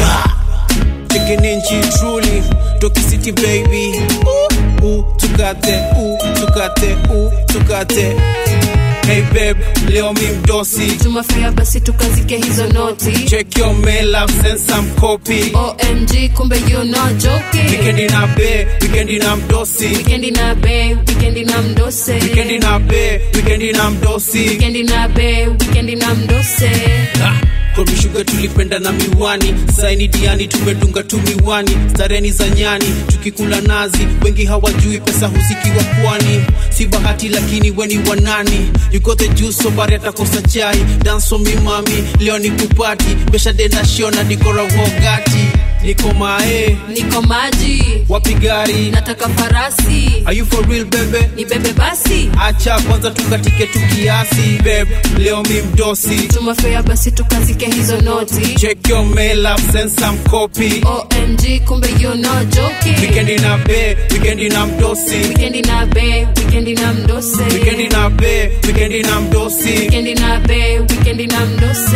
Chicken in cheese truly, Toki City baby. Ooh, ooh, tukate, ooh, tukate, ooh, tukate. Hey babe, leo mi mdosi. tumafia basi tukazike hizo noti Check your mail, I've sent some copy. omg kumbe you not joking Weekendi na be, weekendi na mdosi. wikendi na be wikendi na mdose Weekendi na be, weekendi na mdosi. wikendi na be wikendi na mdose komishuga tulipenda na miwani saini diani tumedunga tu miwani stareni za nyani tukikula nazi wengi hawajui pesa husikiwa pwani si bahati lakini weni wanani you got the juice sobari atakosa chai danso mimami leo ni kupati besha denda shiona dikora wogati niko mae niko maji wapi gari nataka farasi are you for real bebe ni bebe basi acha kwanza tukatike tu kiasi beb leo mi mdosi tumafia basi tukazike hizo noti check your mail I've sent some copy omg kumbe you not joking Weekendi na be, weekendi na mdosi wikendi na be wikendi na mdose Weekendi na be, weekendi na mdosi wikendi na be wikendi na mdose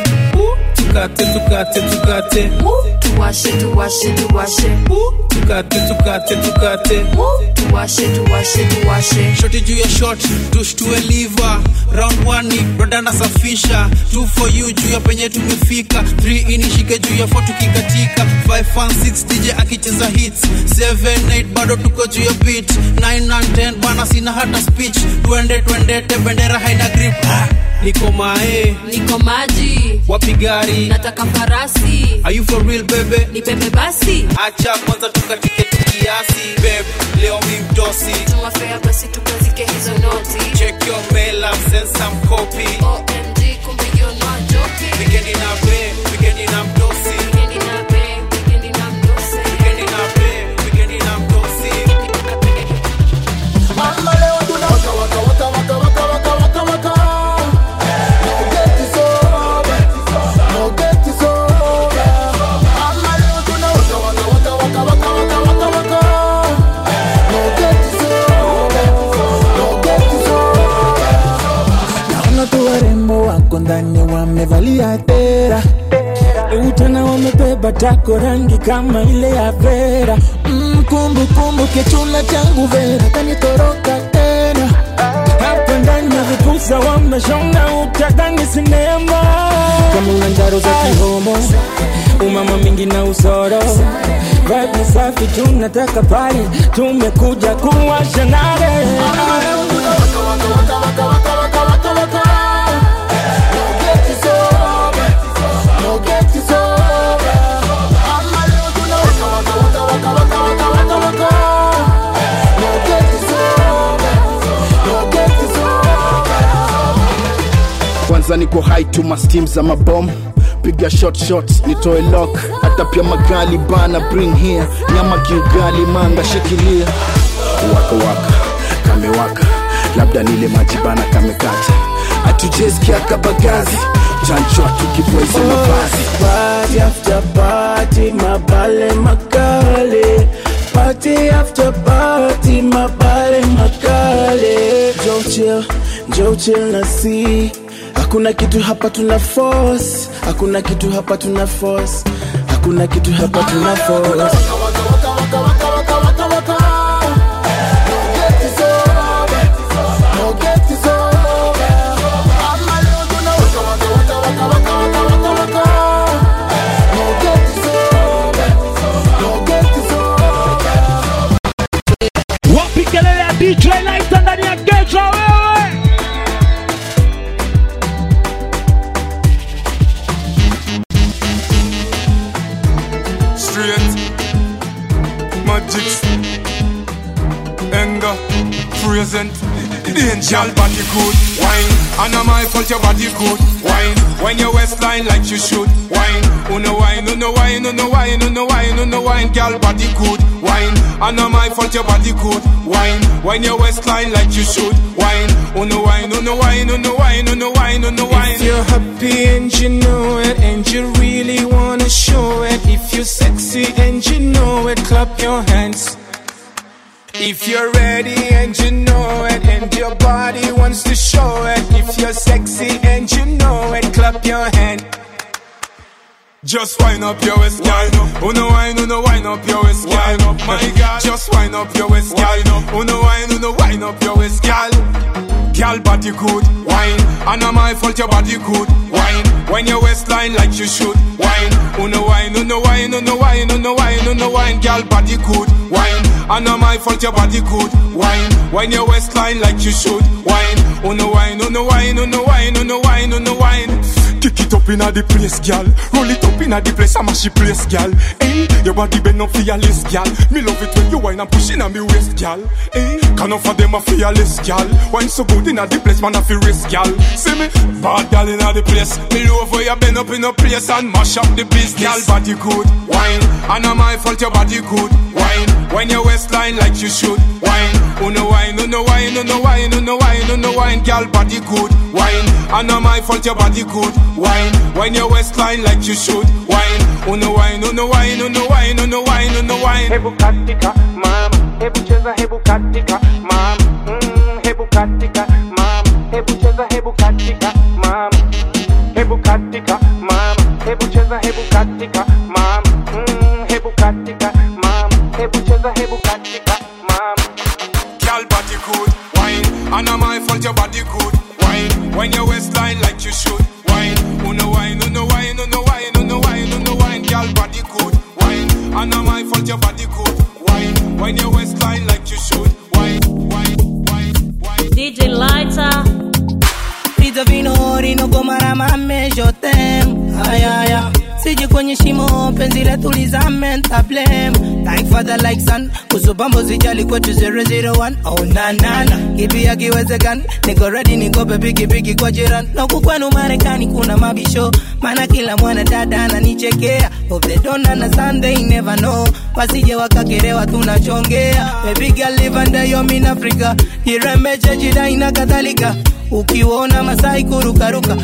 Tukate, tukate, tukate tuwashe tuwashe tuwashe Tukate, tukate, tukate tuwashe tuwashe tuwashe Shoti juu ya shot, tushtue liver Round one ni brother nasafisha Two for you juu ya penye tumefika Three inishike juu ya four tukikatika Five and six DJ akicheza hits Seven, eight bado tuko juu ya beat Nine and ten bana sina hata speech Twende twendete bendera haina grip ah, Niko mae niko maji wapi gari nataka farasi Are you for real bebe ni bebe basi acha kwanza tukatike tu kiasi beb leo mi mdosi tumafea basi tukazike hizo noti check your mail I've sent some copy omg kumbe you not joking Weekendi na be weekendi na mdosi wikendi na be wikendi na mdose weekendi na be weekendi na mdosi Mama leo tuna waka waka waka waka waka waka waka waka. No get it over, no get it over. Mama leo tuna waka waka waka waka waka waka waka waka. No get it over, no get it over. Naona tu warembo wako ndani wamevalia tera utana wamebeba tako rangi kama ile ya Vera mm, kumbu kumbu kichuna changu Vera kanitoroka tena hapa ndani ya vipusa wameshona utadhani sinema kama una njaro za kihomo umama mingi na usoro vibe ni safi tunataka pale tumekuja kuwasha nare Mama leo tuna waka waka waka waka waka waka waka waka. kwanza niko high to mastim za mabom piga shot shot nitoe lock hata pia magali bana bring here nyama kiugali manga shikilia waka waka kamewaka labda nile maji bana kamekata atujesikia kabagazi chanchwa tukibweze mavazi Party after party, mabale makale. Party after party, mabale makale. Joe chill, Joe chill na si. Hakuna kitu hapa tuna force, hakuna kitu hapa tuna force, hakuna kitu hapa tuna force. wapi kelele ya dj lighter ndani ya geto wewe straight magics anger present danger body good wine and am I fault your body good wine when your waistline like you should wine uno wine uno wine uno wine uno wine uno wine girl body good wine and am I fault your body good wine when your waistline like you should wine uno wine uno wine uno wine uno wine uno wine If you're happy and you know it, and you really wanna show it, if you're sexy and you know it, clap your hands. If you're ready and you know it, and your body wants to show it, if you're sexy and you know it, clap your hand. Just wind up your waist, girl. Uno wine, uno wine up your waist, girl. My God, just wind up your waist, girl. Uno wine, uno wine up your waist, girl. Girl, body good, wine. And am I fault your body good, wine. When your waistline like you should, wine. Uno wine, uno wine, uno wine, uno wine, uno wine. Girl, body good, wine. And am I fault your body good, wine. When your waistline like you should, wine. Uno wine, uno wine, uno wine, uno wine, uno wine. Kick it up inna the place, gal. Roll it up inna the place, I'm a she place, gal. Hey, your body bend up fearless, gal. Me love it when you whine and push inna me waist, gal. Hey, can of them a fearless, gal. Wine so good inna the place, man a feel risk, gal. See me, bad gal inna the place. Me love where you bend up in a place and mash up the place, gal. Body good, wine. And am I fault your body good, wine. When your waistline like you should, wine. Uno wine, uno wine, uno wine, uno wine, uno wine, gal. Body good, wine. And am I fault your body good, wine. When your waistline like you should, wine. Uno wine, uno wine, uno wine, uno wine, uno wine. Hebu katika mama, hebu cheza, hebu katika mama, mm, hebu katika mama, hebu cheza, hebu katika mama, hebu katika mama, hebu cheza, hebu katika mama, mm, hebu katika mama, hebu cheza, hebu katika mama. Girl body good, wine. And am I fault your body good, wine. When your waistline like you should, wine. Uno wine, uno wine, uno wine, uno wine, uno wine. Girl body good, wine. And am I fault your body good, wine. When your waistline like you should, wine, wine, wine, wine. DJ Lighter. Pizza vino rino goma la mame je t'aime Aya aya Siji kwenye shimo penzi letu lizame ntablem Thank father like son Kusubambo zijali kwetu 001 Oh na na na Kipi akiwezekani Niko ready niko pigi pigi kwa jirani Na huku kwenu Marekani kuna mabisho Maana kila mwana dada ananichekea Hope they don't understand they never know Wasije wakakerewa tunachongea Baby girl live under your mean Africa Irembeche jidai na kadhalika ukiona masai kurukaruka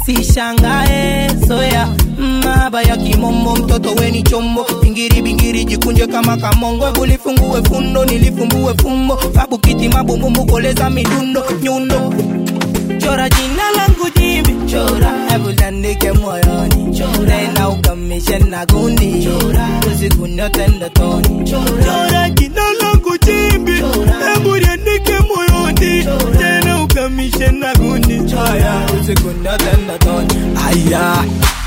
usishangae soya maba ya kimombo mtoto weni chombo bingiri bingiri jikunje kama kamongo Hebu lifungue fundo nilifumbue fumbo babu kiti mabumbumbu koleza midundo nyundo chora jina langu jimbi chora hebu landike moyoni chora na ukamishe na gundi chora usiku nyote ndotoni chora jina langu jimbi hebu liandike moyoni tena ukamishe na gundi chora usiku nyote ndotoni aya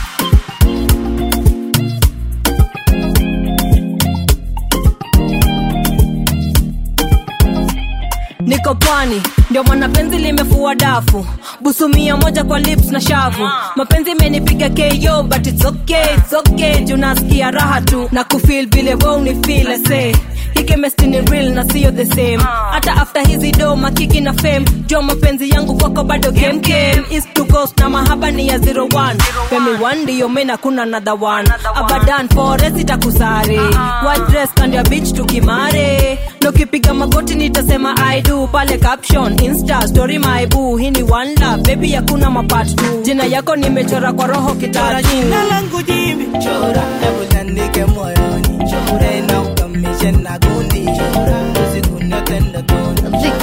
niko pwani ndio maana penzi limefua dafu busu mia moja kwa lips na shavu mapenzi imenipiga ko but it's okay, it's okay. juu nasikia raha tu na kufil vile we unifil say ikemestini real na siyo the same hata after hizi do makiki na fame jo mapenzi yangu kwako bado game game east to coast na mahaba ni ya 01 femi one ndiyo mena kuna another one abadan forest itakusare white dress kando ya beach tukimare nokipiga magoti nitasema i do pale caption insta story my boo hii ni one love baby hakuna mapart tu jina yako nimechora kwa roho kitatu jina langu jimbi chora hebu niandike moyoni chora na ukamishe na gundi chora usiku nyote ndotoni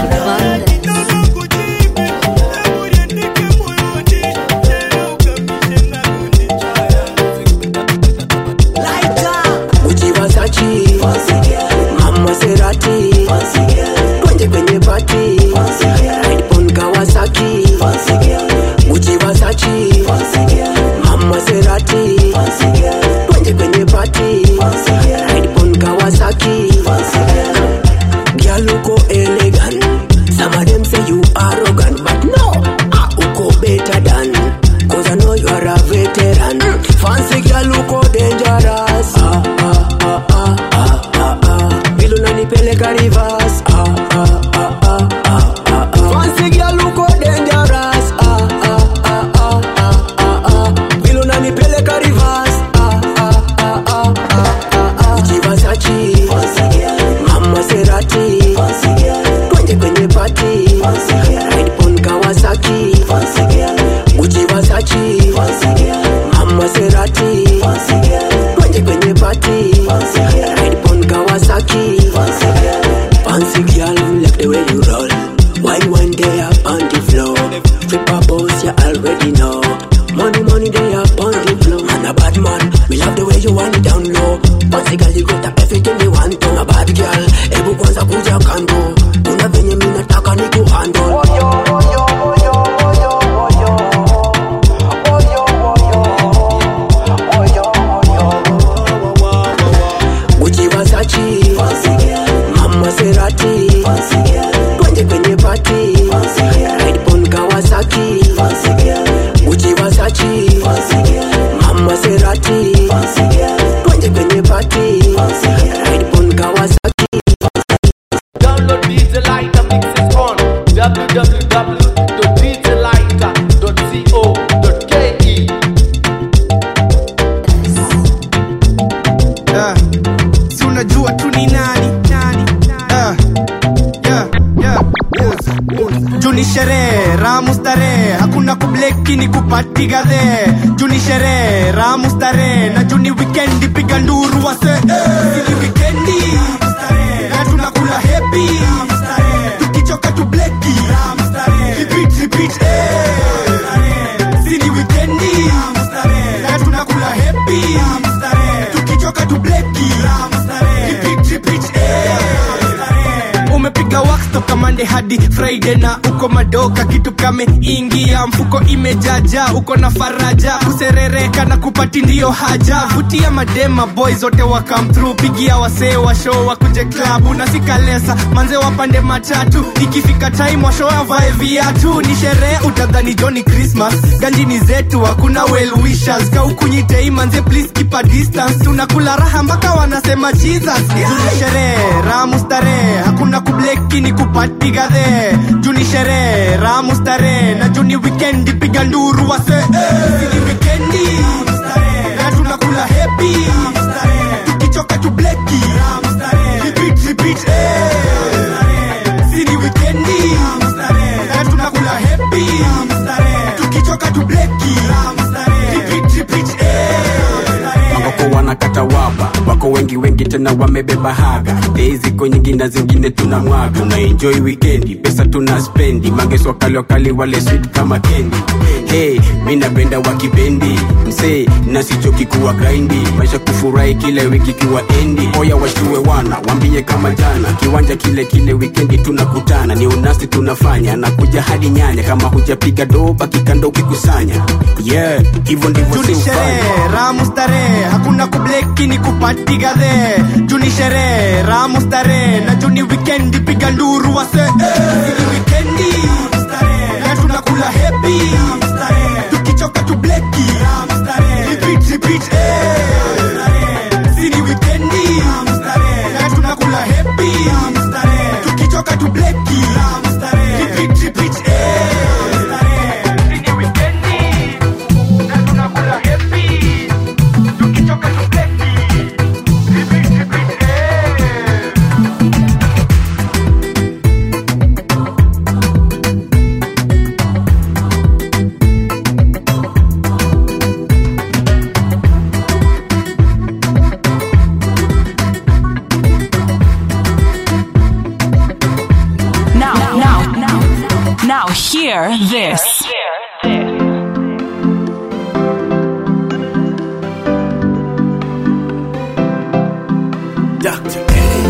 Gucci Versace Mama Serati Twende kwenye party Ride on Kawasaki Gucci Versace Mama Serati Twende kwenye party Ride on Kawasaki Girl uko elegant Some of them say you arrogant But no, ah, uko better than Cause I know you are a veteran Fancy girl uko dangerous ah, ah, ah, ah, ah, ah, ah. Vile unanipeleka reverse ah, ah, ah, ah, ah, ah, ah. Fancy girl uko dangerous ah, ah, ah, ah, ah, ah, ah. Vile unanipeleka reverse ah, ah, ah, ah, ah, ah, ah. Gucci Versace Mama Serati Twende kwenye party Ride on Kawasaki Gucci Versace Mama Serati Twende kwenye party Ride on Kawasaki Fancy girl like the way you roll Wine one day up on the floor Flip a boss you already know Money money they up on the floor Man a bad man Me love the way you want it down low Fancy girl you got everything you want to A bad girl Ebu kwanza kuja kando Kuna venye mi nataka ni kuhandle Gucci Versace Mama Serati Twende kwenye party Ride on Kawasaki Gucci Versace Mama Serati Twende kwenye party Ride on Kawasaki Download DJ Lighter mixes on www.djlighter.co.ke Yeah. si unajua tu ni nani Yeah. Yeah, yeah. juni sherehe ramu starehe hakuna kubleki ni kupati gadhe juni sherehe ramu starehe na juni wikendi piga nduru wase eh. Ni wikendi na tunakula hepi tukichoka tu bleki repeat repeat eh. Sini wikendi na tunakula hepi tukichoka tu bleki repeat repeat eh. umepiga wax toka mande hadi friday na uko madoka kitu kame ingia mfuko imejaja uko na faraja kuserereka na kupati ndiyo haja vutia madema boy zote wa come through pigia wasee wa show wakuje klabu na sikalesa manze wapande matatu ikifika time wa show avae viatu ni sherehe utadhani joni christmas ganjini zetu hakuna well wishers kaukunyitei manze please keep a distance tunakula raha mpaka wanasema jesus Juni sherehe ramu starehe hakuna kubleki ni kupati gadhe juni sherehe ramu starehe na juni wikendi piga nduru wase eh. Ni wikendi na tunakula hepi tukichoka tu bleki repeat repeat eh. Sini wikendi na tunakula hepi tukichoka tu bleki repeat repeat eh. wako wanakata waba wako wengi wengi tena wamebeba haga dei ziko nyingi na zingine tuna mwaga tuna enjoy wikendi pesa tuna spendi mangeso wakali wakali wale sweet kama kendi hey, mi napenda wakipendi msee nasichoki kuwa grindi maisha kufurahi kile wiki kiwa endi oya washue wana wambie kama jana kiwanja kile kile wikendi tunakutana ni unasi tunafanya nakuja hadi nyanya kama hujapiga doba kikando ukikusanya yeah hivyo ndivyo juni siufanya sherehe ramu starehe hakuna kubleki ni kupati gadhe juni sherehe ramu starehe na juni wikendi piga nduru wase eh. Ni wikendi na tunakula hepi tukichoka tu bleki repeat repeat eh. Sini wikendi na tunakula hepi Hear this. Dr.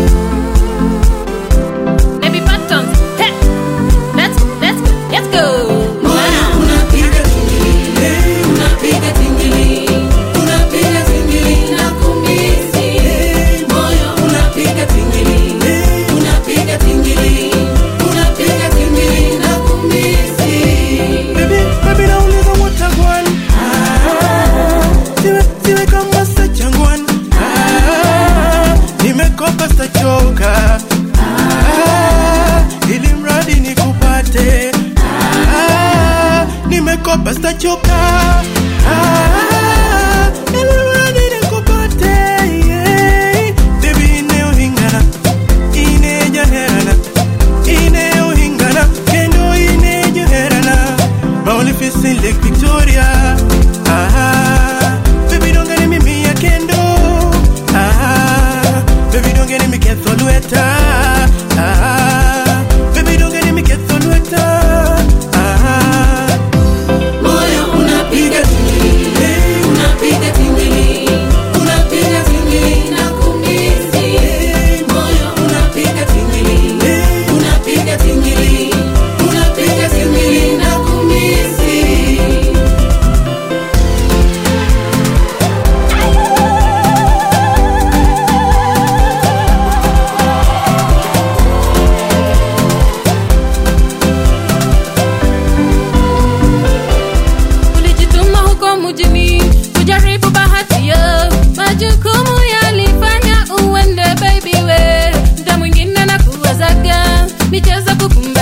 Baby buttons. Hey. Let's let's let's go. Unapiga tingili, unapiga tingili, unapiga tingili na kumisi. Moyo unapiga tingili, unapiga tingili, unapiga tingili na kumisi. Baby, baby nauliza watagwan siwe, siwe kama sachangwan nimekopa stachoka ili mradi nikupate nimekopa stachoka ili mradi nikupate yeah. Baby ineohingana inejaherana ineohingana kendo inejoherana maolifisi Lake Victoria ah, baby don't get me me a kendo ah, baby don't get me ketho lueta ah, baby don't get me ketho lueta ah, Moyo unapiga tingili, unapiga tingili, unapiga tingili na kumisi. Moyo unapiga tingili, unapiga tingili, unapiga tingili na kumisi. Ulijituma huko mjini kujaribu bahati yo, majukumu yalifanya uende baby we, mda mwingine na kuwazaga michezo kukumba